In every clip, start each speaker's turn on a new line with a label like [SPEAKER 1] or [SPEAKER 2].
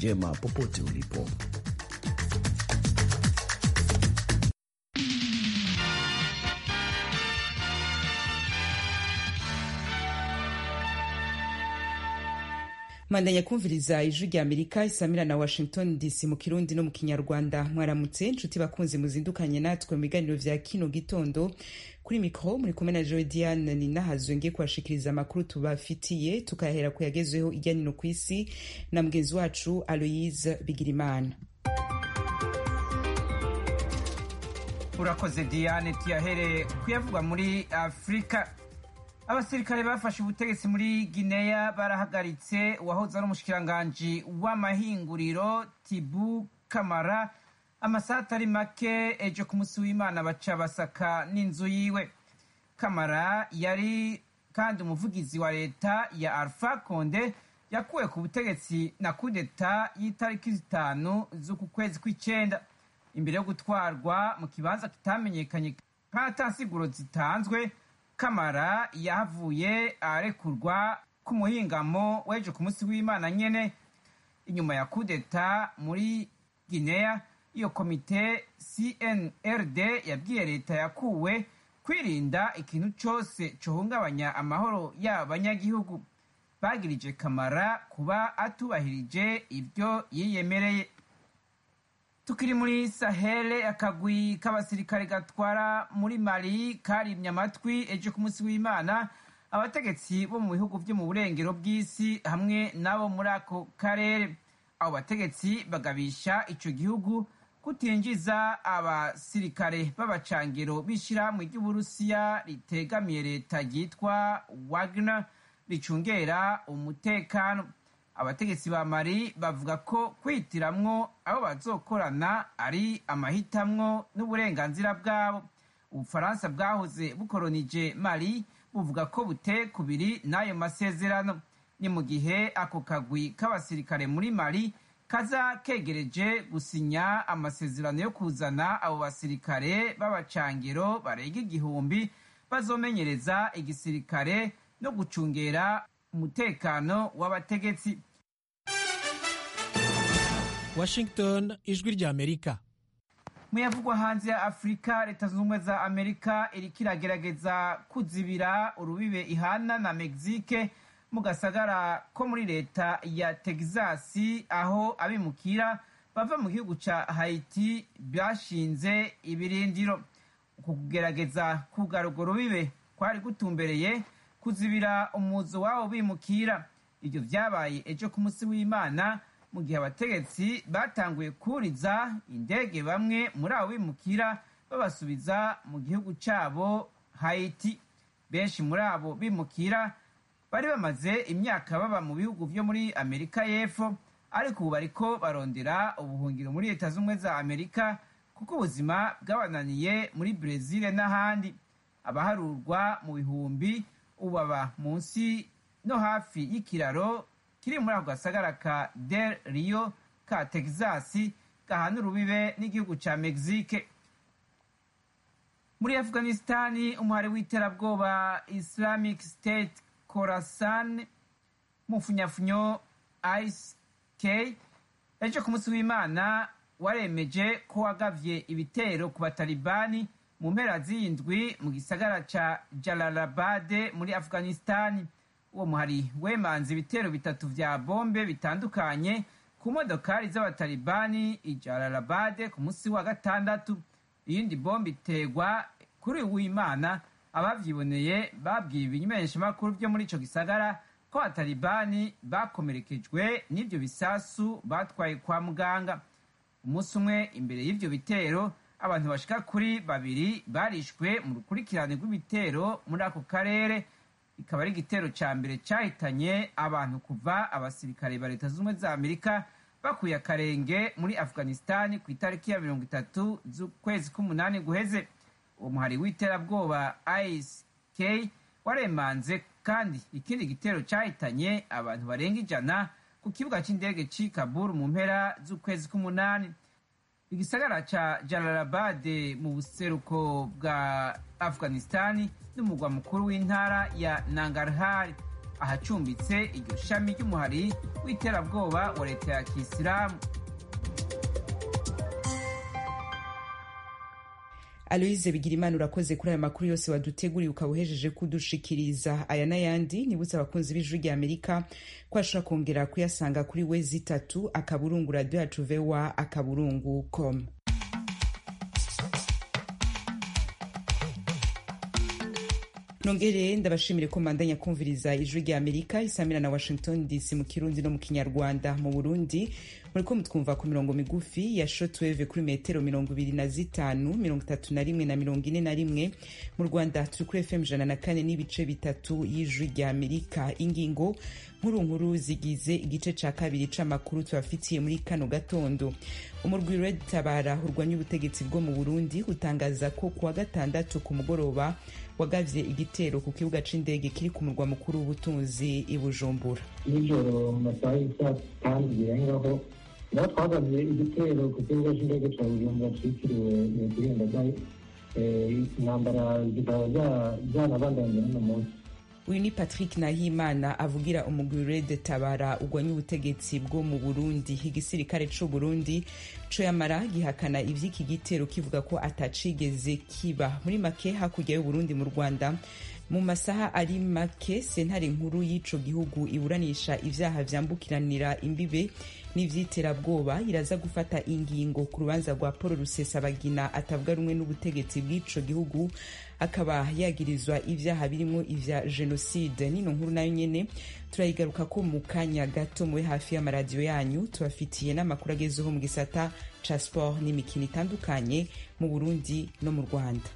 [SPEAKER 1] njema popote ulipo.
[SPEAKER 2] mandanya kumviriza ijwi rya amerika isamira na washington dc mu kirundi no mu kinyarwanda mwaramutse nshuti bakunzi muzindukanye natwe mu biganiro vya kino gitondo kuri mikro muri kumwe na joe diane ninahazwe ngiye kubashikiriza amakuru tubafitiye tukayahera ku yagezweho irya nino ku isi na mugenzi wacu aloyise bigirimana
[SPEAKER 3] urakoze diane tuyahere kuyavugwa muri afurika abasirikare bafashe ubutegetsi muri gineya barahagaritse uwahoze ari umushikiranganji w'amahinguriro tibu kamara amasaha atari make ejo ku munsi w'imana baca basaka n'inzu yiwe kamara yari kandi umuvugizi wa leta ya alpha konde yakuwe ku butegetsi na kudeta y'itariki zitanu z'uku kwezi kw'icenda imbere yo gutwarwa mu kibanza kitamenyekanye nk'atansiguro zitanzwe kamara yahavuye arekurwa ku muhingamo w'ejo ku munsi w'imana nyene inyuma ya kudeta muri guinea iyo komite cnrd yabwiye leta yakuwe kwirinda ikintu cose cohungabanya amahoro y'abanyagihugu bagirije kamara kuba atubahirije ivyo yiyemereye tukiri muri sahele akagwi k'abasirikare gatwara muri mali karimye amatwi ejo ku munsi w'imana abategetsi bo mu bihugu vyo mu burengero bw'isi hamwe n'abo muri ako karere abo bategetsi bagabisha ico gihugu kutinjiza abasirikare b'abacangero b'ishirahamwe ry'uburusiya ritegamiye leta ryitwa wagner ricungera umutekano abategetsi ba mari bavuga ko kwitiramwo abo bazokorana ari amahitamwo n'uburenganzira bwabo ubufaransa bwahoze bukoronije mari buvuga ko bute kubiri n'ayo masezerano ni mu gihe ako kagwi k'abasirikare muri mari kaza kegereje gusinya amasezerano yo kuzana abo basirikare b'abacangero barenga igihumbi bazomenyereza igisirikare no gucungera umutekano w'abategetsi
[SPEAKER 4] washington ijwi rya amerika
[SPEAKER 3] muyavugwa hanze ya afurika leta zunze ubumwe za amerika iriko iragerageza kuzibira urubibe ihana na mexique mu gasagara ko muri leta ya texasi aho abimukira bava mu gihugu ca haiti bashinze ibirindiro uku kugerageza kugara urwo rubibe kwari gutumbereye kuzibira umuzo wabo bimukira ibyo vyabaye ejo ku munsi w'imana mu gihe abategetsi batanguye kuriza indege bamwe muri abo bimukira babasubiza mu gihugu cabo haiti benshi muri abo bimukira bari bamaze imyaka baba mu bihugu vyo muri amerika y'epfo ariko ubu bariko barondera ubuhungiro muri leta z'ubumwe za amerika kuko ubuzima bwabananiye muri brezil n'ahandi abaharurwa mu bihumbi ubaba munsi no hafi y'ikiraro kiri muri ako gasagara ka del rio ka texas gahana urubibe n'igihugu ca mexique muri afghanistani umuhari w'iterabwoba islamic state khorasan mu funyafunyo isk ejo ku munsi w'imana waremeje ko wagavye ibitero ku batalibani mu mpera z'indwi mu gisagara ca jalalabad muri afghanistani uwo muhari wemanze ibitero bitatu vya bombe bitandukanye ku modokari z'abatalibani i jalalabad ku munsi wa gatandatu iyindi bombe iterwa kuri uwimana abavyiboneye babwiye ibimenyeshamakuru vyo muri ico gisagara ko abatalibani bakomerekejwe n'ivyo bisasu batwaye kwa muganga umunsi umwe imbere y'ivyo bitero abantu bashika kuri babiri barishwe mu rukurikirane rw'ibitero muri ako karere ikaba ari igitero ca mbere cahitanye abantu kuva abasirikare ba leta z'ubumwe za amerika bakuye akarenge muri afghanistani ku itariki ya mirongo itatu z'ukwezi k'umunani guheze uwo muhari w'iterabwoba isk waremanze kandi ikindi gitero cahitanye abantu barenga ijana ku kibuga c'indege c'i kabul mu mpera z'ukwezi k'umunani igisagara ca jalalabad mu buseruko bwa afghanistani n'umugwa mukuru w'intara ya nangarhar ahacumbitse iryo shami ry'umuhari w'iterabwoba wa leta ya kisilamu
[SPEAKER 2] aloise bigirimana urakoze kuri aya makuru yose waduteguriye ukaba uhejeje kudushikiriza aya n'ayandi nibutse abakunzi b'ijwi rya amerika ko ashobora kongera kuyasanga kuri wezi itatu akaburungu radiyo yacu vewa akaburungu com nongere ndabashimire ko mandanya kumviriza ijwi rya amerika isamira na washington dc mu kirundi no mu kinyarwanda mu burundi muriko mutwumva ku mirongo migufi ya shotweve kuri metero mirongo ibiri na zitanu mirongo itatu na rimwe na mirongo ine na rimwe mu rwanda turi kuri fm ijana na kane n'ibice bitatu y'ijwi rya amerika ingingo nkuru nkuru zigize igice ca kabiri c'amakuru tubafitiye muri kano gatondo umurwi red tabara urwanya ubutegetsi bwo mu burundi utangaza ko kuwa gatandatu ku mugoroba wagavye igitero ku kibuga c'indege kiri ku murwa mukuru w'ubutunzi i bujumbura
[SPEAKER 1] nijoro mu masaha y'isaa tanu birengaho naho twagavye igitero ku kibuga c'indege ca bujumbura citiriwe nyakwigendagaye intambara zikaba zanabandanye n'uno munsi
[SPEAKER 2] uyu ni patrick nahimana avugira umugwi red tabara urwanya ubutegetsi bwo mu burundi igisirikare c'u burundi co yamara gihakana ivy'iki gitero kivuga ko atacigeze kiba muri make hakurya y'uburundi mu rwanda mu masaha ari make sentare nkuru y'ico gihugu iburanisha ivyaha vyambukiranira imbibe n'ivyiterabwoba iraza gufata ingingo ku rubanza rwa paul rusesabagina atavuga rumwe n'ubutegetsi bw'ico gihugu akaba yagirizwa ivyaha birimwo ivya jenoside nino nkuru nayo nyene turayigaruka ko mu kanya gato mube hafi y'amaradiyo yanyu tubafitiye n'amakuru agezeho mu gisata ca sport n'imikino itandukanye mu burundi no mu rwanda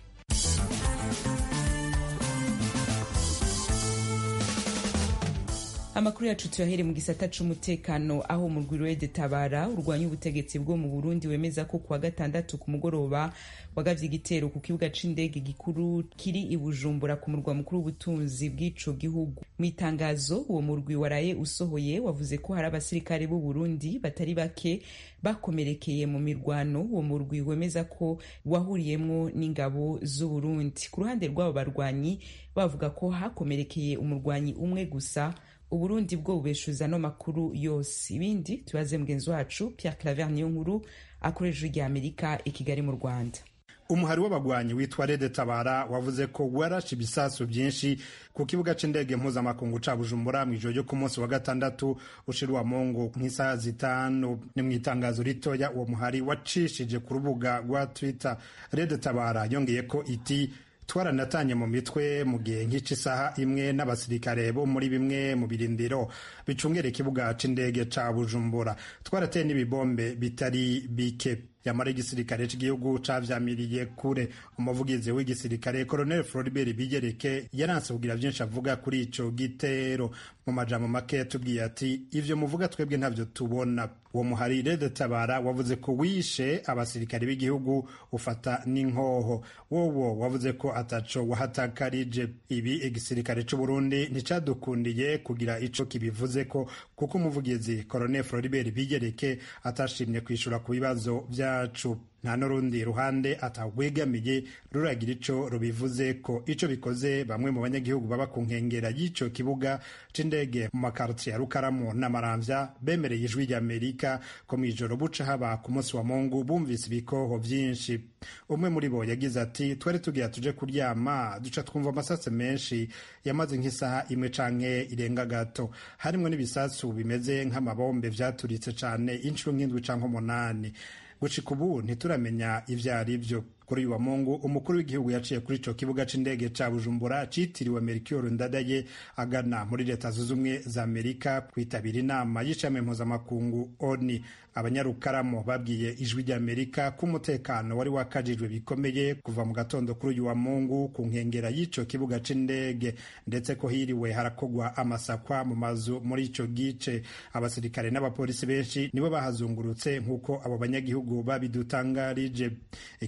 [SPEAKER 2] amakuru yacu tuyahere mu gisata c'umutekano aho umurwi rede tabara urwanya ubutegetsi bwo mu burundi wemeza ko kuwa gatandatu ku mugoroba wagavye igitero ku kibuga c'indege gikuru kiri i bujumbura ku murwa mukuru w'ubutunzi bw'ico gihugu mu itangazo uwo murwi waraye usohoye wavuze ko hari abasirikare b'u burundi batari bake bakomerekeye mu mirwano uwo murwi wemeza ko wahuriyemwo n'ingabo z'u burundi ku ruhande rw'abo barwanyi bavuga ko hakomerekeye umurwanyi umwe gusa uburundi bwo bubeshuza no makuru yose ibindi tubaze mugenzi wacu pierre claver niyo nkuru akoresha rya amerika i kigali mu rwanda
[SPEAKER 5] umuhari w'abagwanyi witwa rede tabara wavuze ko warashe ibisasu byinshi ku kibuga c'indege mpuzamakungu ca bujumbura mw'ijoro ryo ku munsi wa gatandatu ushira mungu nk'isaha zitanu ni mu itangazo ritoya uwo muhari wacishije ku rubuga rwa twitter rede tabara yongeye ko iti twaranatanye mu mitwe mu gihe nk'ica isaha imwe n'abasirikare bo muri bimwe mu birindiro bicungera ikibuga c'indege ca bujumbura twarateye n'ibibombe bitari bike yamara igisirikare cy'igihugu cavyamiriye kure umuvugizi w'igisirikare colonel floribert bigereke yaranse kugira vyinshi avuga kuri ico gitero mu majambo make yatubwiye ati ivyo muvuga twebwe ntavyo tubona uwo muhari rede tabara wavuze ko wishe abasirikare b'igihugu ufata n'inkoho wowo wavuze ko ataco wahatakarije ibi igisirikare c'uburundi nticadukundiye kugira ico kibivuze ko kuko umuvugizi colonel floribert bigereke atashimye kwishura ku bibazo vyacu nta n'urundi ruhande atawegamiye ruragira ico rubivuze ko ico bikoze bamwe mu banyagihugu baba ku nkengera y'ico kibuga c'indege mu makartiye ya rukaramu n'amaramvya bemereye ijwi ry'amerika ko mw'ijoro buca haba ku munsi wa mungu bumvise ibikoho vyinshi umwe muri bo yagize ati twari tugira tuje kuryama duca twumva amasase menshi yamaze nk'isaha imwe canke irenga gato harimwo n'ibisasu bimeze nk'amabombe vyaturitse cane inshuro nk'indwi canke umunani gushika ubu ntituramenya ivyo ari vyo kuri uyu wa mungu umukuru w'igihugu yaciye kuri ico kibuga c'indege ca bujumbura citiriwe melchior ndadaye agana muri leta zunze ubumwe za amerika kwitabira inama y'ishami mpuzamakungu oni abanyarukaramo babwiye ijwi ry'amerika ko umutekano wari wakajijwe bikomeye kuva mu gatondo kuri uyu wa mungu ku nkengera y'ico kibuga c'indege ndetse ko hiriwe harakogwa amasakwa mu mazu muri ico gice abasirikare n'abapolisi benshi nibo bahazungurutse nk'uko abo banyagihugu babidutangarije ikibuga c'indege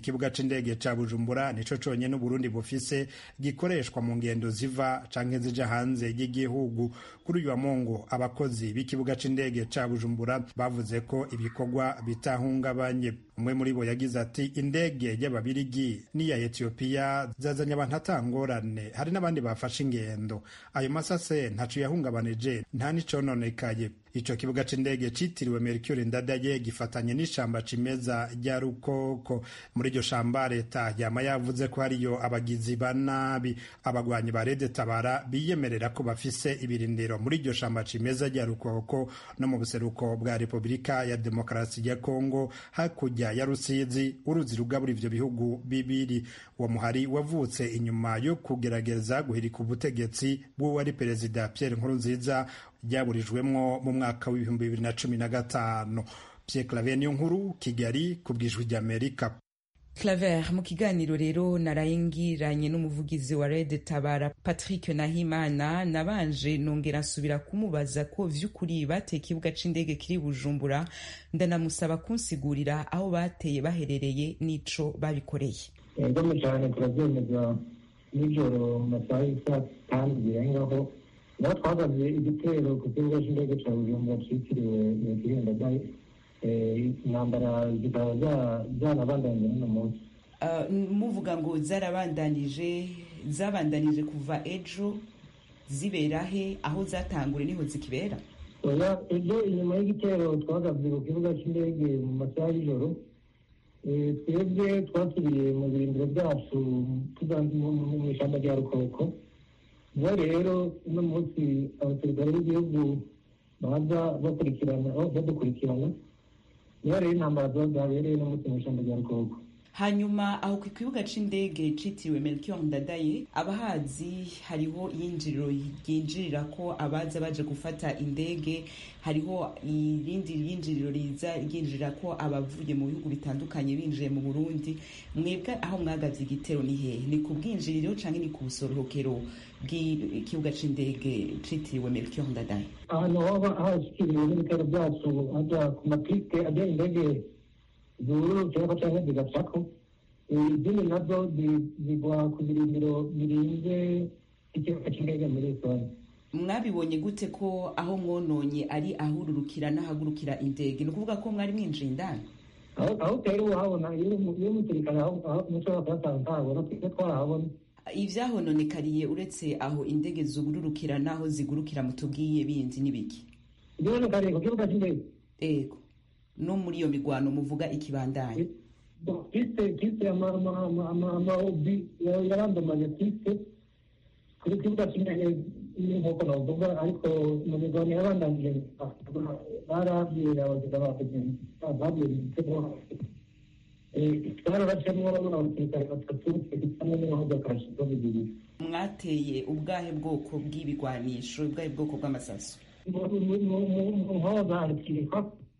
[SPEAKER 5] c'indege ca bujumbura nico conyene uburundi bufise gikoreshwa mu ngendo ziva canke zija hanze y'igihugu kuri uyu wa mungu abakozi b'ikibuga c'indege ca bujumbura bavuze ko ibikorwa bitahungabanye umwe muri bo yagize ati indege y'ababirigi n'iya etiyopiya zazanye abantu atangorane hari n'abandi bafashe ingendo ayo masase ntaco yahungabanije nta n'icononekaye ico kibuga c'indege citiriwe mercure ndadaye gifatanye n'ishamba cimeza rya rukoko muri iryo shamba leta yama yavuze ko hariyo abagizi ba nabi abagwanyi ba rede tabara biyemerera ko bafise ibirindiro muri iryo shamba cimeza rya rukoko no mu buseruko bwa repubulika ya demokarasi ya kongo hakurya ya rusizi uruzi rugabura ivyo bihugu bibiri uwo muhari wavutse inyuma yo kugerageza guhirika ubutegetsi bw'uwari perezida pierre nkurunziza ryaburijwemwo mu mwaka w'ibihumbi bibiri na cumi na gatanu pierre claver niyo nkuru kigali ku bwijwi ry'amerika
[SPEAKER 2] claver mu kiganiro rero narayingiranye n'umuvugizi wa red tabara patrick nahimana nabanje nongera nsubira kumubaza ko vy'ukuri bateye ikibuga c'indege kiri bujumbura ndanamusaba kunsigurira aho bateye baherereye n'ico babikoreye
[SPEAKER 1] egome cyane turabyemeza nijoro mu masaha y'isa kandi birengaho naho twagabye igitero ku kibuga cy'indege cya bujumbura cyitiriwe nyakwirinda dayi intambara zikaba zanabandanyije n'uno munsi
[SPEAKER 2] muvuga ngo zarabandanije zabandanije kuva ejo zibera he aho zatangure niho zikibera
[SPEAKER 1] oya ejo inyuma y'igitero twagabye ku kibuga cy'indege mu masaha y'ijoro twebwe twasubiye mu birindiro byacu mu ishyamba rya rukoko niho rero uno munsi abasirikare b'igihugu baza bakurikirana badukurikirana niho rero intambara zabereye no munsi mu ishyamba rya rukoko
[SPEAKER 2] hanyuma aho ku kibuga c'indege citiriwe melchior ndadaye abahazi hariho iyinjiriro ryinjirira ko abaza baje gufata indege hariho irindi ryinjiriro riza ryinjirira ko abavuye mu bihugu bitandukanye binjiye mu burundi mwebwe aho mwagavye igitero ni hehe ni ku bwinjiriro canke ni ku busorohokero bw'ikibuga c'indege citiriwe melchior ndadaye
[SPEAKER 1] ahantu hoba hashikiriwe n'ibitero byacu aja ku mapiste ajya indege zururukirako canke zigacako izindi nazo zigwa ku birindiro birinze ikibuga c'indege muri rusange
[SPEAKER 2] mwabibonye gute ko aho mwononye ari ahururukira n'ahagurukira indege ni ukuvuga ko mwari mwinjiye indani
[SPEAKER 1] aho utari uhabona iyo umusirikare mushobora kuhasanga ntahabona twese twarahabona
[SPEAKER 2] ivyahononekariye uretse aho indege zugururukira n'aho zigurukira mutubwiye bindi n'ibiki
[SPEAKER 1] ivyahononekariye ku kibuga c'indege
[SPEAKER 2] ego no muri iyo migwano muvuga ikibandanye
[SPEAKER 1] piste piste amaobi yarandamanye piste kuri kibuga c'indege nk'uko navuga ariko mu migwano yabandanije barabwira abagizi babwiye igitego twararacemwo abasirikare batatu hamwe n'ibihugu akarashizo bibiri
[SPEAKER 2] mwateye ubwahe bwoko bw'ibigwanisho ubwahe bwoko bw'amasaso
[SPEAKER 1] nkoza harikirikwa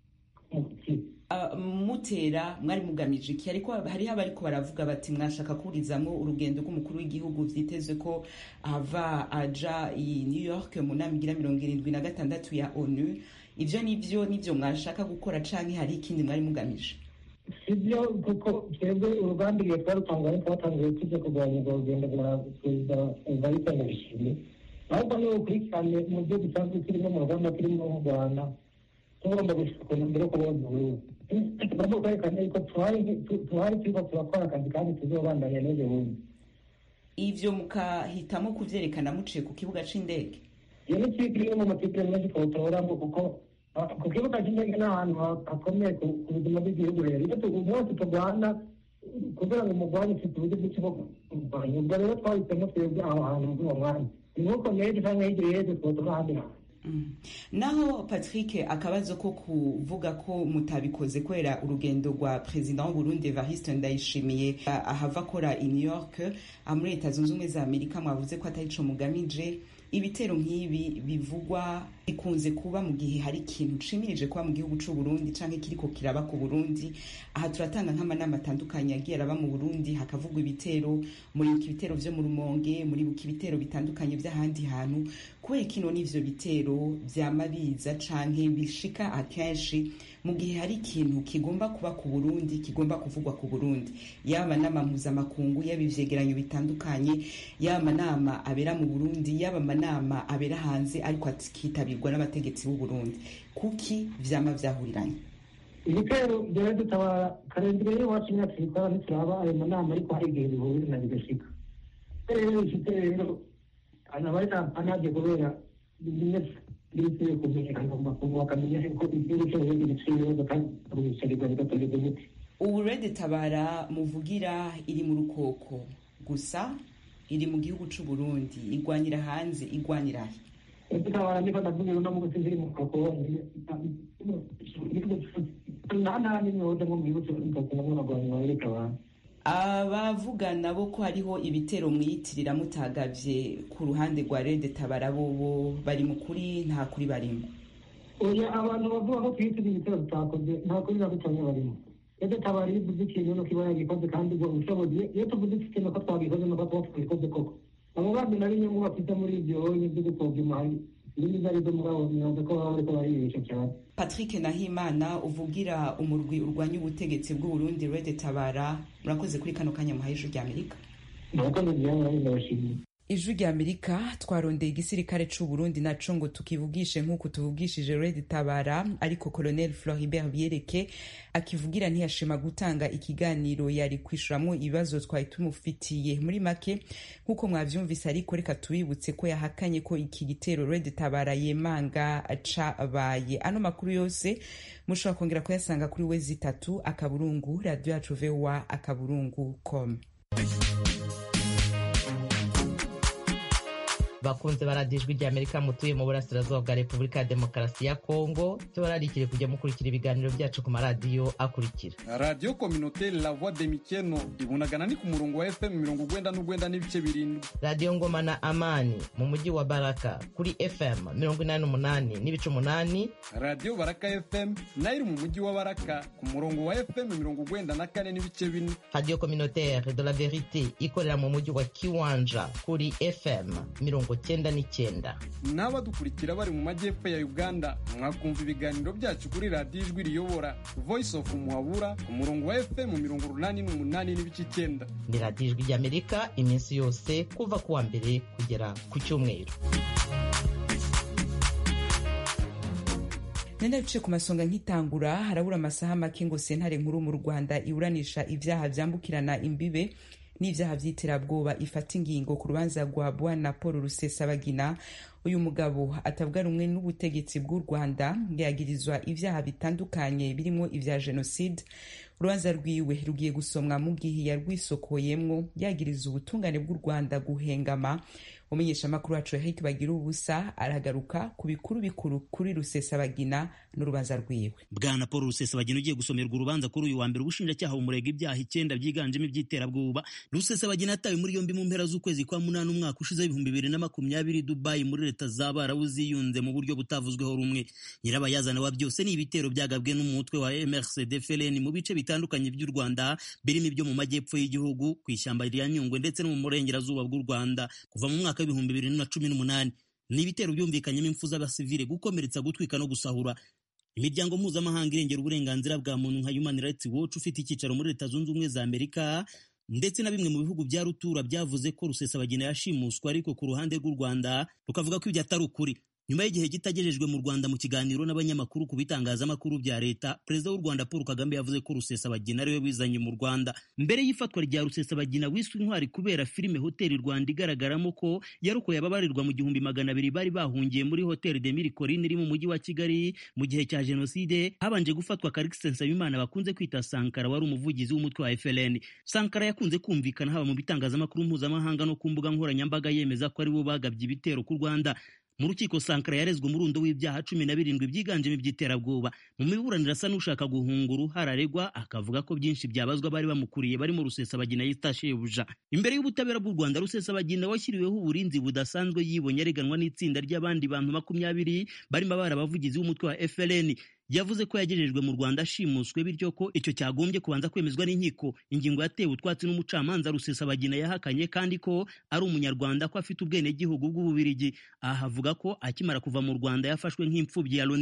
[SPEAKER 2] mutera mwari mugamije iki ariko hariho abariko baravuga bati mwashaka kurizamwo urugendo rw'umukuru w'igihugu vyitezwe ko ava aja i new york mu nama igira mirongo irindwi na gatandatu ya onu ivyo nivyo nivyo mwashaka gukora canke hari ikindi mwari mugamije
[SPEAKER 1] sibyo kuko twebwe urugamba igihe twarutangaye twatangiye tuje kurwanya urwo rugendo rwa perezida evariste ndayishimiye ahubwo ni ukurikirane mu byo dusanzwe turimo mu rugamba turimo mu rwanda tugomba gushaka mbere yo kubona uburundi tugomba kwerekana yuko tuhari turiko turakora akazi kandi tuzobandanya n'ejo bundi
[SPEAKER 2] ivyo mukahitamo kuvyerekana muciye ku kibuga c'indege
[SPEAKER 1] iyo ni kipe imwe mu makipe menshi twotoramo kuko ku kibuga cy'indege ni ahantu hakomeye ku buzima bw'igihugu rero iyo umunsi turwana kugira ngo umurwanyi ufite uburyo bwinshi bwo kurwanya ubwo rero twahisemo twebwe aho hantu muri uwo mwanya ni nk'uko n'ejo cyangwa hirya y'ejo twotora ahandi hantu
[SPEAKER 2] naho patrick akabazo ko kuvuga ko mutabikoze kubera urugendo rwa perezida w'uburundi evariste ndayishimiye ahava akora i new york muri leta zunze ubumwe za amerika mwavuze ko atari co mugamije ibitero nk'ibi bivugwa bikunze kuba mu gihe hari ikintu cimirije kuba mu gihugu c'u Burundi canke kiriko kiraba ku Burundi aha turatanga nk'amanama atandukanye yagiye araba mu Burundi hakavugwa ibitero muribuka ibitero vyo mu Rumonge muribuka ibitero bitandukanye vy'ahandi hantu kubera kino n'ivyo bitero vyama biza canke bishika akenshi mu gihe hari ikintu kigomba kuba ku burundi kigomba kuvugwa ku burundi yaba amanama mpuzamakungu yaba ivyegeranyo bitandukanye yaba amanama abera mu burundi yaba amanama abera hanze ariko akitabirwa n'abategetsi b'u burundi kuki vyama vyahuriranye
[SPEAKER 1] ibitero byari dutabara karindwi y'iwacu imyaka itwara ntituraba ayo manama ariko hari igihe bihurira na bigashika rero ifite rero anabari anaje kubera bimwe bikwiye kumenyekana mu makungu bakamenya ko igihugu cyose gifite ibibazo kandi bicarirwa bigatorerwa imiti
[SPEAKER 2] ubu rede tabara muvugira iri mu rukoko gusa iri mu gihugu c'u burundi igwanira hanze igwanira he
[SPEAKER 1] dutabara niko ndavuga uno munsi ziri mu rukoko nta nta n'imyoza nko mu gihugu cyose mukakubamo uragwanya bareka abantu
[SPEAKER 2] abavuga nabo ko hariho ibitero mwiyitirira mutagavye ku ruhande rwa rede tabara bobo bari mu kuri nta kuri barimo
[SPEAKER 1] oya abantu bavuga ko twitira ibitero tutakoze nta kuri na gutamye barimo rede tabara iyo uvuze ikintu nuko iba yagikoze kandi ubwo ubushobozi iyo tuvuze ikintu ko twabikoze nuko tuba twabikoze koko abo bandi na bimwe mu bafite muri ibyo byo gupfobya umuhari ibindi ibyo ari byo mugabo ntibaza ko baba bariko baribesha cyane
[SPEAKER 2] patrick nahimana uvugira umurwi urwanya ubutegetsi bw'uburundi rede tabara murakoze kuri kano kanya muhaye ijwi ry'amerika
[SPEAKER 1] murakoze byaba ndabashimiye
[SPEAKER 2] ijwi rya amerika twarondeye igisirikare c'u burundi naco ngo tukivugishe nk'uko tuvugishije red tabara ariko colonel floribert biereke akivugira ntiyashima gutanga ikiganiro yari kwishuramwo ibibazo twari tumufitiye muri make nk'uko mwavyumvise ariko reka tubibutse ko yahakanye ko iki gitero red tabara yemanga cabaye ano makuru yose mushobora kongera kuyasanga kuri we zitatu akaburungu radio yacu voa akaburungu com
[SPEAKER 6] bakunze baradijwe rya amerika mutuye mu burasirazuba bwa repubulika ya demokarasi ya kongo tubararikire kujya mukurikira ibiganiro byacu ku maradiyo akurikira
[SPEAKER 7] radiyo kominote la voix de mikeno ibunagana ni ku murongo wa fm mirongo ugwenda n'ugwenda n'ibice birindwi
[SPEAKER 6] radiyo ngoma na amani mu mujyi wa baraka kuri fm mirongo inani n'umunani n'ibice umunani
[SPEAKER 7] radiyo baraka fm nayo iri mu mujyi wa baraka ku murongo wa fm mirongo ugwenda na kane n'ibice bine
[SPEAKER 6] radiyo communautaire de la verite ikorera mu mujyi wa kiwanja kuri fm mirongo cyenda n'icyenda
[SPEAKER 7] n'abadukurikira bari mu majyepfo ya uganda mwakumva ibiganiro byacu kuri radiyo ijwi riyobora voice of muhabura ku murongo wa fm mirongo urunani n'umunani n'ibice icyenda
[SPEAKER 6] ni radiyo ijwi ry'amerika iminsi yose kuva ku wa mbere kugera ku cyumweru
[SPEAKER 2] nenda bice ku masonga nk'itangura harabura amasaha make ngo sentare nkuru mu rwanda iburanisha ibyaha byambukirana imbibe n'ibyaha by'iterabwoba ifata ingingo ku rubanza rwa bwana paul rusesabagina uyu mugabo atavuga rumwe n'ubutegetsi bw'u rwanda yagirizwa ibyaha bitandukanye birimo ibya jenoside urubanza rwiwe rugiye gusomwa mu gihe yarwisokoyemwo yagiriza ubutungane bw'u rwanda guhengama umumenyeshamakuru wacu Eric bagira ubusa aragaruka ku bikuru bikuru kuri rusesabagina n'urubanza rwiwe
[SPEAKER 8] bwana paul rusesabagina ugiye gusomerwa urubanza kuri uyu wa mbere ubushinjacyaha bumurega ibyaha icyenda byiganjemo iby'iterabwoba rusesabagina yatawe muri yombi mu mpera z'ukwezi kwa munani umwaka ushize w'ibihumbi bibiri na makumyabiri dubayi muri leta z'abarabu ziyunze mu buryo butavuzweho rumwe nyirabayazana wa byose ni ibitero byagabwe n'umutwe wa mrcd feleni mu bice bitandukanye by'u rwanda birimo ibyo mu majyepfo y'igihugu ku ishyamba rya nyungwe ndetse no mu burengerazuba bw'u rwanda kuva mu mwaka w'ibihumbi bibiri na cumi n'umunani ni ibitero byumvikanyemo impfu z'abasivile gukomeretsa gutwika no gusahura imiryango mpuzamahanga irengera uburenganzira bwa muntu nka human rights watch ufite icyicaro muri leta zunze ubumwe za amerika ndetse na bimwe mu bihugu bya rutura byavuze ko rusesabagina yashimuswa ariko ku ruhande rw'u rwanda rukavuga ko ibyo atari ukuri nyuma y'igihe kitagejejwe mu rwanda mu kiganiro n'abanyamakuru ku bitangazamakuru bya leta perezida w'u rwanda paul kagame yavuze ko rusesabagina ariwe wizanye mu rwanda mbere y'ifatwa rya rusesabagina wiswe intwari kubera filime hoteli rwanda igaragaramo ko yarokoye ababarirwa mu gihumbi magana abiri bari bahungiye muri hoteli de miri corine iri mu mujyi wa kigali mu gihe cya jenoside habanje gufatwa karikisi nsabimana bakunze kwita sankara wari umuvugizi w'umutwe wa frn sankara yakunze kumvikana haba mu bitangazamakuru mpuzamahanga no ku mbuga nkoranyambaga yemeza ko ari bo bagabye ibitero ku rwanda mu rukiko sankara yarezwe umurundo w'ibyaha cumi na birindwi byiganjemo iby'iterabwoba mu miburaniro asa n'ushaka guhunga uruhara aregwa akavuga ko byinshi byabazwa bari bamukuriye barimo rusesabagina yita shebuja imbere y'ubutabera bw'u rwanda rusesabagina washyiriweho uburinzi budasanzwe yibonye areganwa n'itsinda ry'abandi bantu makumyabiri barimo abari abavugizi b'umutwe wa frn yavuze ko yagejejwe mu rwanda ashimuswe bityo ko icyo cyagombye kubanza kwemezwa n'inkiko ingingo yatewe utwatsi n'umucamanza rusesabagina yahakanye kandi ko ari umunyarwanda ko afite ubwenegihugu bw'ububirigi aha havuga ko akimara kuva mu rwanda yafashwe nk'imfubyi ya loni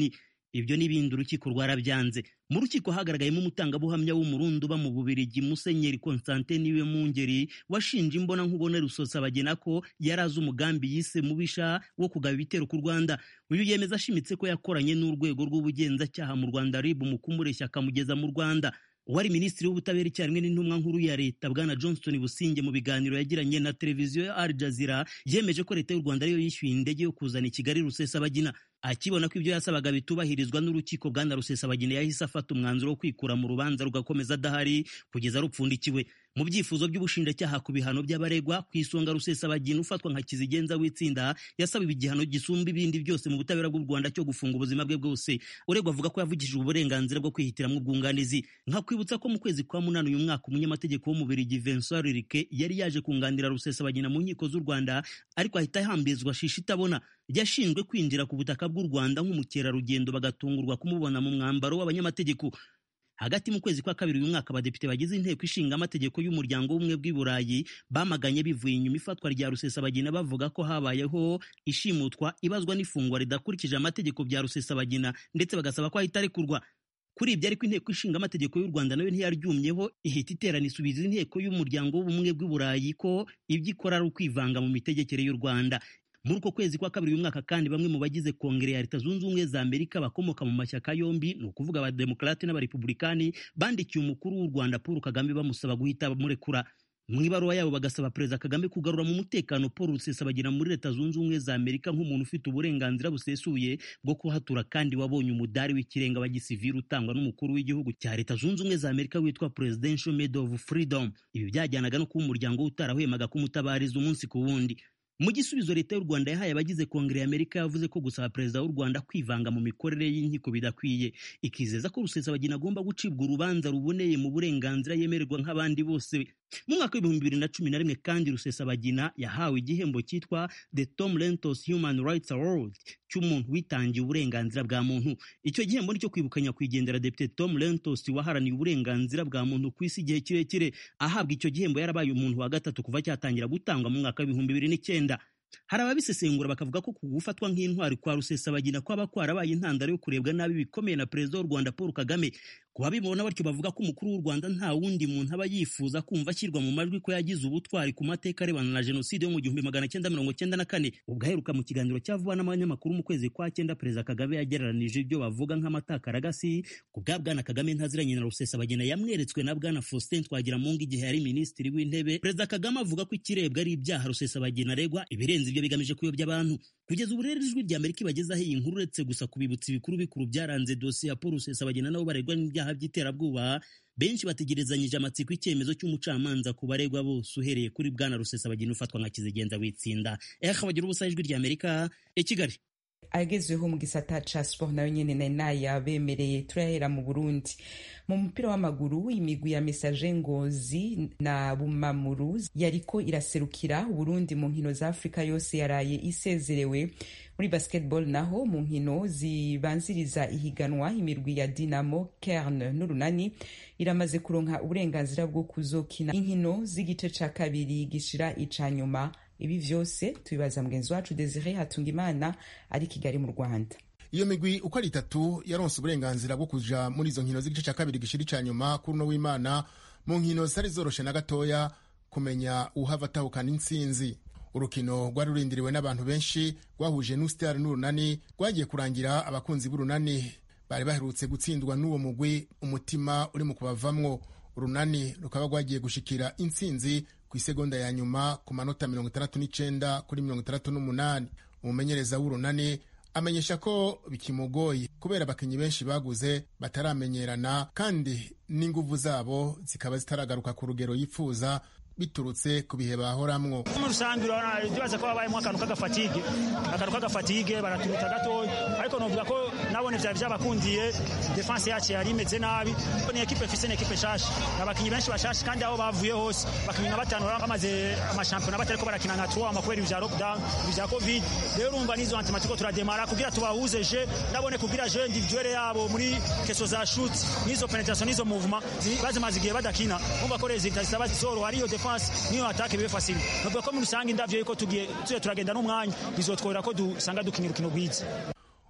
[SPEAKER 8] ibyo n'ibindi urukiko rwarabyanze mu rukiko hagaragayemo umutangabuhamya w'umurundi uba mu bubirigi musenyeri constantin niwe mungeri washinje imbona nkubone rusosabagina ko yari azi umugambi yise mubisha wo kugaba ibitero ku rwanda uyu yemeza ashimitse ko yakoranye n'urwego rw'ubugenzacyaha mu rwanda rib mu kumureshya akamugeza mu rwanda uwari minisitiri w'ubutabera icyarimwe n'intumwa nkuru ya leta bwana johnston businge mu biganiro yagiranye na televiziyo ya al jazeera yemeje ko leta y'u rwanda ariyo yishyuye indege yo kuzana i kigali rusesabagina akibona ko ibyo yasabaga bitubahirizwa n'urukiko bwana rusesabagina yahise afata umwanzuro wo kwikura mu rubanza rugakomeza adahari kugeza rupfundikiwe mu byifuzo by'ubushinjacyaha ku bihano by'abaregwa ku isonga rusesabagina ufatwa nka kizigenza w'itsinda yasabiwe igihano gisumba ibindi byose mu butabera bw'u rwanda cyo gufunga ubuzima bwe bwose uregwa avuga ko yavugishije uburenganzira bwo kwihitiramo ubwunganizi nkakwibutsa ko mu kwezi kwa munani uyu mwaka umunyamategeko w'umubirigi vincent ririke yari yaje kunganira rusesabagina mu nkiko z'u rwanda ariko ahita ahambizwa shisha itabona yashinzwe kwinjira ku butaka bw'u rwanda nk'umukerarugendo bagatungurwa kumubona mu mwambaro w'abanyamategeko hagati mu kwezi kwa kabiri uyu mwaka abadepite bagize inteko ishinga amategeko y'umuryango w'ubumwe bw'i burayi bamaganye bivuye inyuma ifatwa rya rusesabagina bavuga ko habayeho ishimutwa ibazwa n'ifungwa ridakurikije amategeko bya rusesabagina ndetse bagasaba ko ahita arekurwa kuri ibyo ariko inteko ishinga amategeko y'u rwanda nayo ntiyaryumyeho ihita iterana isubiza inteko y'umuryango w'ubumwe bw'i burayi ko ibyo ikora ari ukwivanga mu mitegekere y'u rwanda muri uko kwezi kwa kabiri uyu mwaka kandi bamwe mu bagize kongere ya leta zunze ubumwe za amerika bakomoka mu mashyaka yombi ni ukuvuga abademokarate n'abarepublikani bandikiye umukuru w'u rwanda paul kagame bamusaba guhita bamurekura mu ibaruwa yabo bagasaba perezida kagame kugarura mu mutekano paul rusesabagina muri leta zunze ubumwe za amerika nk'umuntu ufite uburenganzira busesuye bwo kuhatura kandi wabonye umudari w'ikirenga wa gisivili utangwa n'umukuru w'igihugu cya leta zunze ubumwe za amerika witwa presidential medal of freedom ibi byajyanaga no kuba umuryango utarahwemaga kumutabariza umunsi ku wundi mu gisubizo leta y'u rwanda yahaye abagize kongere y'amerika yavuze ko gusaba perezida w'u rwanda kwivanga mu mikorere y'inkiko bidakwiye ikizeza ko rusesabagina agomba gucibwa urubanza ruboneye mu burenganzira yemererwa nk'abandi bose mu mwaka w'ibihumbi bibiri na cumi na rimwe kandi rusesabagina yahawe igihembo cyitwa the tom lentos human rights award cy'umuntu witangiye uburenganzira bwa muntu icyo gihembo nicyo kwibuka nyakwigendera depite tom lentos waharaniye uburenganzira bwa muntu ku isi igihe kirekire ahabwa icyo gihembo yarabaye umuntu wa gatatu kuva cyatangira gutangwa mu mwaka w'ibihumbi bibiri n'icyenda hari ababisesengura bakavuga ko gufatwa nk'intwari kwa rusesabagina kwaba kwarabaye intandaro yo kurebwa nabi bikomeye na perezida w'u rwanda paul kagame ku babibona batyo bavuga ko umukuru w'u rwanda nta wundi muntu aba yifuza kumva ashyirwa mu majwi ko yagize ubutwari ku mateka arebana na jenoside yo mu gihumbi magana cyenda mirongo cyenda na kane ubwo aheruka mu kiganiro cya vuba n'abanyamakuru mu kwezi kwa cyenda perezida kagame yagereranije ibyo bavuga nk'amatakaragasi ku bwa bwana kagame ntaziranye na rusesabagina yamweretswe na bwana faustin twagiramungu igihe yari minisitiri w'intebe perezida kagame avuga ko ikirebwa ari ibyaha rusesabagina aregwa ibirenze ibyo bigamije kuyobya abantu kugeza ubu rero ijwi rya amerika ibagezaho iyi nkuru uretse gusa kubibutsa ibikuru bikuru byaranze dosiye ya paul rusesabagina nabo baregwa n'ibyaha by'iterabwoba benshi bategerezanyije amatsiko icyemezo cy'umucamanza ku baregwa bose uhereye kuri bwana rusesabagina ufatwa nka kizigenza witsinda eha bagira ubusa ijwi rya amerika i kigali
[SPEAKER 2] agezweho mu gisata ca sport nayo nyene nari nayabemereye turahera mu burundi mu mupira w'amaguru imigwi ya mesaje ngozi na bumamuru yariko iraserukira uburundi mu nkino za afurika yose yaraye isezerewe muri basketball naho mu nkino zibanziriza ihiganwa imirwi ya dinamo kerne n'urunani iramaze kuronka uburenganzira bwo kuzokina inkino z'igice ca kabiri gishira ica nyuma ibi vyose tubibaza mugenzi wacu desire hatungimana ari kigali mu rwanda
[SPEAKER 9] iyo migwi uko ari itatu yaronse uburenganzira bwo kuja muri izo nkino z'igice cya kabiri gishira ica nyuma kuri uno w'imana mu nkino zitari zoroshe na gatoya kumenya uhava atahukana intsinzi urukino rwari rurindiriwe n'abantu benshi rwahuje n'usitari n'urunani rwagiye kurangira abakunzi b'urunani bari baherutse gutsindwa n'uwo mugwi umutima uri mu kubavamwo urunani rukaba rwagiye gushikira intsinzi ku isegonda ya nyuma ku manota mirongo itandatu n'icenda kuri mirongo itandatu n'umunani umumenyereza w'urunani amenyesha ko bikimugoye kubera abakinnyi benshi baguze bataramenyerana kandi n'inguvu zabo zikaba zitaragaruka ku rugero yifuza biturutse ku bihe bahoramwo
[SPEAKER 10] muri rusange urabona ibibaza ko habayemo akantu k'agafatige akantu k'agafatige baraturuta gatoya ariko novuga ko nabone vyari vyabakundiye defense yacu yari imeze nabi ni ekipe fise ni ekipe shasha abakinyi benshi bashasha kandi aho bavuye hose bakinyi nka batanu bamaze amashampiyona batariko barakina nka trois kubera ivya lockdown ivya covid rero urumva nizo antima turiko turademara kugira tubahuze je nabone kugira je individuelle yabo muri keso za shoot nizo penetration nizo movement bazimaze igihe badakina umva ko resultat zitaba zoroha ariyo defense niyo atake bibe fasile novuga ko muri rusange indavyo yuko tugiye tuze turagenda n'umwanya bizotwora ko dusanga dukina urukino rwiza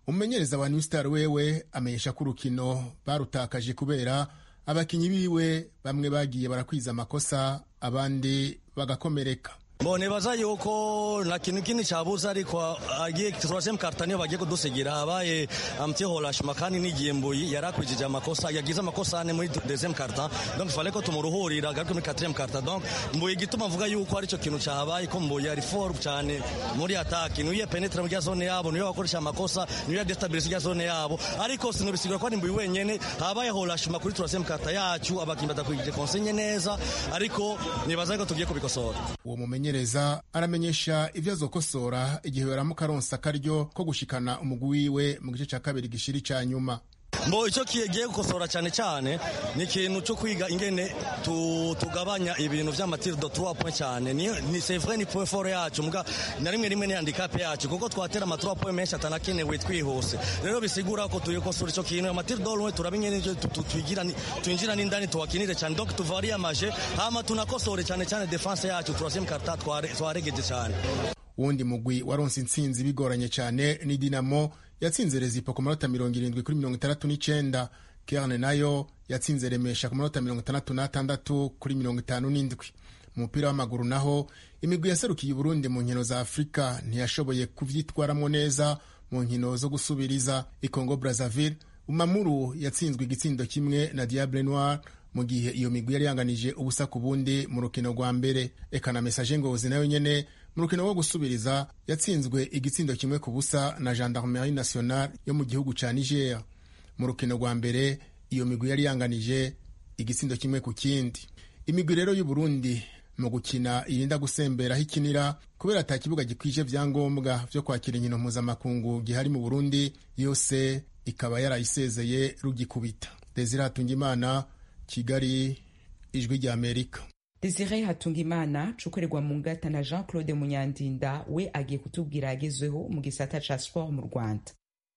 [SPEAKER 9] umumenyereza wa new star wewe amenyesha ko urukino barutakaje kubera abakinyi biwe bamwe bagiye barakwiza amakosa abandi bagakomereka
[SPEAKER 11] mbone baza yuko nta kintu kindi cyabuze ariko agiye turasemu karita niyo bagiye kudusigira habaye amti horashima kandi n'igihe mbuyi yari akurikije amakosa yagize amakosa ane muri dezemu karita donc fale ko tumuruhurira garuke muri katiremu karita donc mbuye igituma mvuga yuko aricyo kintu cyahabaye ko mbuye ari foru cyane muri ataki niyo penetra muri zone yabo niyo bakoresha amakosa niyo destabilize ya zone yabo ariko sinobisigura ko ari mbuye wenyene habaye horashima kuri turasemu karita yacu abakinnyi badakurikije konsenye neza ariko nibaza ko tugiye kubikosora
[SPEAKER 9] uwo mumenye umumenyereza aramenyesha ivyo azokosora igihe baramuka aronsa akaryo ko gushikana umugwi wiwe mu gice ca kabiri gishiri ca nyuma
[SPEAKER 11] mbo icyo kigiye gukosora cyane cyane ni ikintu cyo kwiga ingene tugabanya ibintu by'amatiri do trois point cyane ni ni c'est vrai ni point fort yacu muga na rimwe rimwe ni handicap yacu kuko twatera ama trois point menshi atanakenewe twihuse rero bisigura ko tuyikosora icyo kintu amatiri do loin turabinye n'ivyo twigira twinjira n'indani tuwakinire cyane donc tuvarie amaje hama tunakosore cyane cyane defense yacu turasema karta twaregeje cyane
[SPEAKER 9] wundi mugwi waronse intsinzi bigoranye cyane ni dinamo yatsinze rezipo ku manota mirongo irindwi kuri mirongo itandatu n'icenda kerne nayo yatsinze remesha ku manota mirongo itandatu n'atandatu kuri mirongo itanu n'indwi mu mupira w'amaguru naho imigwi yaserukiye uburundi mu nkino za afurika ntiyashoboye kuvyitwaramo neza mu nkino zo gusubiriza ikongo brazzaville umamuru yatsinzwe igitsindo kimwe na diable noir mu gihe iyo migwi yari yanganije ubusa ku bundi mu rukino rwa mbere eka na mesaje ngozi nayo nyene mu rukino rwo gusubiriza yatsinzwe igitsindo kimwe ku busa na gendarmerie nationale yo mu gihugu ca niger mu rukino rwa mbere iyo migwi yari yanganije igitsindo kimwe ku kindi imigwi rero y'uburundi mu gukina irinda gusembera aho ikinira kubera ata kibuga gikwije vyangombwa vyo kwakira inkino mpuzamakungu gihari mu burundi yose ikaba yarayisezeye rugikubita desire hatungimana kigali ijwi rya amerika
[SPEAKER 2] desire hatungimana cukorerwa mu ngata na jean claude munyandinda we agiye kutubwira yagezweho mu gisata ca sport mu rwanda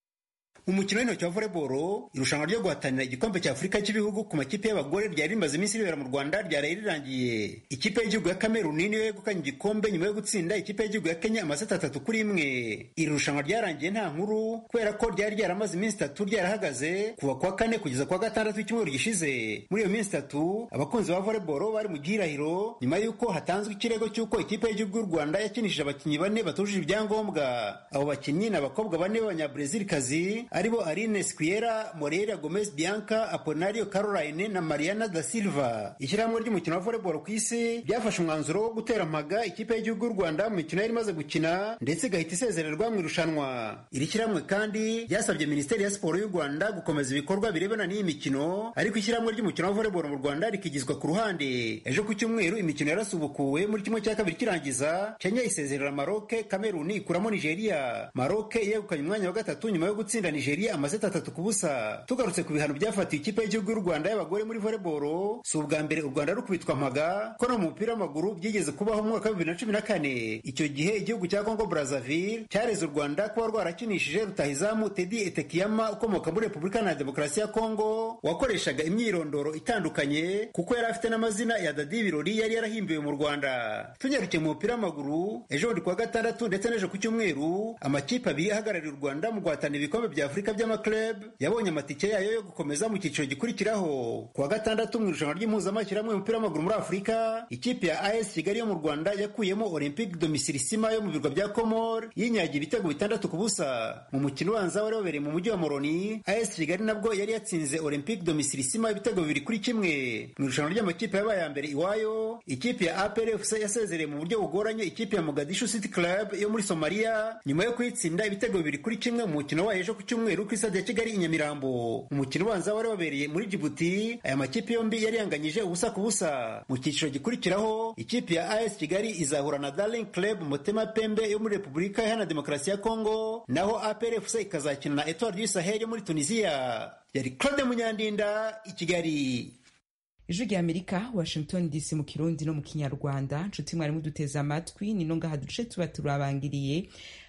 [SPEAKER 12] umukino w'intoki wa volleyball irushanwa ryo guhatanira igikombe cya afurika cy'ibihugu ku makipe y'abagore ryari rimaze iminsi ribera mu rwanda ryaraye rirangiye ikipe y'igihugu ya kameruni niyo yegukanye igikombe nyuma yo gutsinda ikipe y'igihugu ya kenya amaseti atatu kuri imwe iri rushanwa ryarangiye nta nkuru kubera ko ryari ryaramaze iminsi itatu ryarahagaze kuva kuwa kane kugeza kuwa gatandatu w'icyumweru gishize muri iyo minsi itatu abakunzi ba volleyball bari mu gihirahiro nyuma y'uko hatanzwe ikirego cy'uko ikipe y'igihugu y'u rwanda yakinishije abakinnyi bane batujuje ibyangombwa abo bakinnyi ni abakobwa bane b'abanyabrezilikazi aribo Aline Squiera, Moreira Gomez Bianca, Aponario Caroline na Mariana da Silva. Ishyirahamwe ry'umukino wa volleyball ku isi ryafashe umwanzuro wo gutera mpaga ikipe y'igihugu y'u Rwanda mu mikino yari imaze gukina ndetse igahita isezererwa mu irushanwa. Iri shyirahamwe kandi ryasabye Minisiteri ya Siporo y'u Rwanda gukomeza ibikorwa birebana n'iyi mikino, ariko ishyirahamwe ry'umukino wa volleyball mu Rwanda rikigizwa ku ruhande. Ejo ku cyumweru imikino yarasubukuwe muri kimwe cya kabiri kirangiza, Kenya isezerera Maroc, Cameroon ikuramo Nigeria. Maroc yegukanye umwanya wa gatatu nyuma yo gutsinda Nigeria amaseti atatu ku busa tugarutse ku bihano byafatiwe ikipe y'igihugu y'u rwanda y'abagore muri volleyball si ubwa mbere u rwanda rukubitwa mpaga ko no mu mupira w'amaguru byigeze kubaho mu mwaka wa bibiri na cumi na kane icyo gihe igihugu cya congo brazzaville cyareze u rwanda kuba rwarakinishije rutahizamu tedi etekiyama ukomoka muri repubulika na demokarasi ya congo wakoreshaga imyirondoro itandukanye kuko yari afite n'amazina ya dadi birori yari yarahimbiwe mu rwanda tunyarukiye mu mupira w'amaguru ejo bundi kuwa gatandatu ndetse n'ejo ku cyumweru amakipe abiri ahagarariye u rwanda mu guhatanira ibikombe bya afurika by'amaklub yabonye amatike yayo yo gukomeza mu cyiciro gikurikiraho kuwa gatandatu mu irushanwa ry'impuzamashyirahamwe y'umupira w'amaguru muri afurika ikipe ya as kigali yo mu rwanda yakuyemo olympique domicilisima yo mu birwa bya komor yinyagiye ibitego bitandatu ku busa mu mukino ubanza wari wabereye mu mujyi wa moroni as kigali nabwo yari yatsinze olympique domicilisima ibitego bibiri kuri kimwe mu irushanwa ry'amakipe yabaye ya mbere iwayo ikipe ya apr fc yasezereye mu buryo bugoranye ikipe ya mogadishu city club yo muri somaliya nyuma yo kuyitsinda ibitego bibiri kuri kimwe mu mukino wayo ejo ku cyumweru kuri stade ya kigali i nyamirambo umukino ubanza wari wabereye muri jibuti aya makipe yombi yari yanganyije ubusa ku busa mu cyiciro gikurikiraho ikipe ya as kigali izahura na darling club motema pembe yo muri repubulika iharanira demokarasi ya kongo naho apr fc ikazakina na etoile du sahel yo muri tunisiya yari claude munyandinda i kigali
[SPEAKER 2] ijwi rya amerika washington dc mu kirundi no mu kinyarwanda nshuti mwarimu duteze amatwi ni no ngaha duce tuba turabangiriye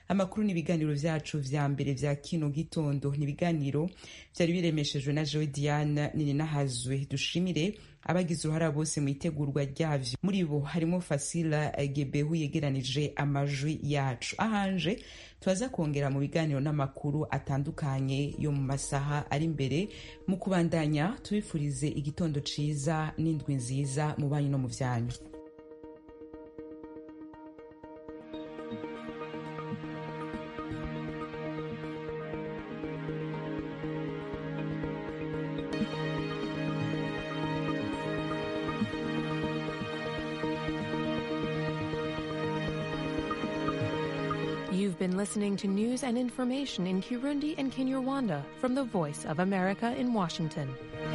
[SPEAKER 2] amakuru n'ibiganiro vyacu vya mbere vya kino gitondo ni ibiganiro vyari biremeshejwe na jewe diane nininahazwe dushimire abagize uruhara bose mu itegurwa ryavyo muri bo harimo fasila gebehu yegeranije amajwi yacu ahanje turaza kongera mu biganiro n'amakuru atandukanye yo mu masaha ari imbere mu kubandanya tubifurize igitondo ciza n'indwi nziza mu banyu no mu vyanyu
[SPEAKER 13] You've been listening to news and information in Kirundi and Kinyarwanda from the Voice of America in Washington.